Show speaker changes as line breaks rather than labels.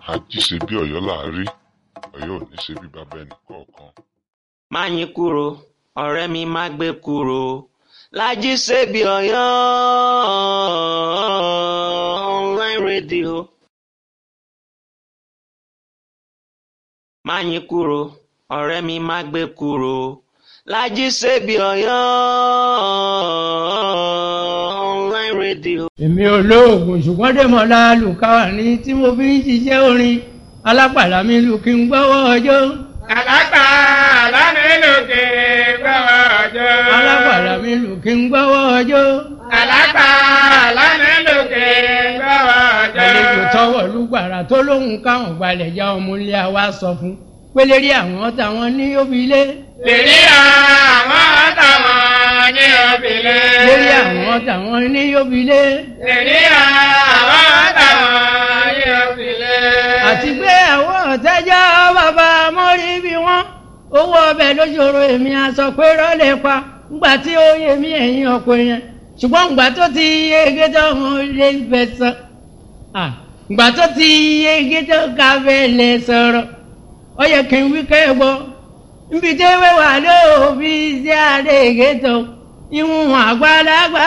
ají ṣe bí ọ̀yọ́ là á rí ọ̀yọ́ ò ní ṣe bí bàbá ẹnì kọ̀ọ̀kan.
máyín kúrò ọ̀rẹ́ mi má gbé kúrò lájí ṣebí ọ̀yọ́ online radio. máyín kúrò ọ̀rẹ́ mi má gbé kúrò lájí ṣebí ọ̀yọ́ online radio.
èmi olóògùn ṣùgbọ́n dèmọ̀lá lùkàwà ní tí mo fi ń ṣiṣẹ́ orin alápàdà mi lù kí n gbọ́wọ́ ọjọ́.
Àlágbà lánàlókè gbọ́wọ́ ọjọ́.
alápàdà mi lù kí n gbọ́wọ́ ọjọ́.
Àlágbà lánàlókè gbọ́wọ́ ọjọ́.
àlejò tọwọ́ lùgbàrà tó lóhùn káwọn gbalẹ̀ já ọmọ ilé wa sọ fún pélérí àwọn táwọn ní òbílẹ̀.
Lèrí àwọn táwọn ní òbílẹ̀.
lérí àwọn táwọn ní òbílẹ̀.
Lèrí àwọn táwọn ní òbílẹ̀.
àti pé àwọn ọ̀tẹ́jọ́ bàbá mọ́rí bí wọ́n owó ọbẹ̀ lójoro èmi aṣọ pé rọ́lẹ̀ pa ńgbà tí ó yẹ mí ẹ̀yìn ọkọ yẹn ṣùgbọ́n ńgbà tó ti yege tó ń lé fẹ́ sọ ńgbà tó ti yege tó ká fẹ́ lè sọ̀rọ̀ ó yẹ kí n wí kẹ́ gbọ́ nbí tí wẹ́wà lóòbí sí àdéhìgé tó ìwọ̀n àgbàlagbà